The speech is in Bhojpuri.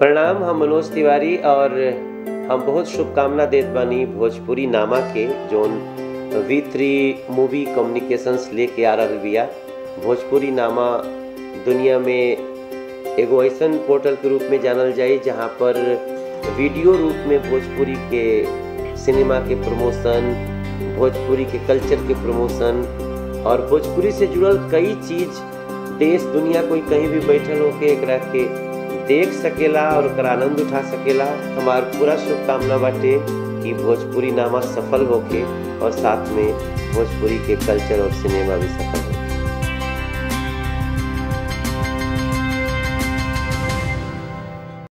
प्रणाम हम मनोज तिवारी और हम बहुत शुभकामना देत बानी भोजपुरी नामा के zone V three movie communications लेके आ रहल बिया भोजपुरी नामा दुनिया में एगो ऐसन पोर्टल के रूप में जानल जाई जहाँ पर वीडियो रूप में भोजपुरी के सिनेमा के प्रमोशन भोजपुरी के कल्चर के प्रमोशन और भोजपुरी से जुड़ल कई चीज देश दुनिया कोई कहीं भी बैठल होके एकरा के देख सकेला और ओकर आनंद उठा सकेला हमार पूरा शुभकामना बाटे कि भोजपुरी नामा सफल होके और साथ में भोजपुरी के कल्चर और सिनेमा भी सफल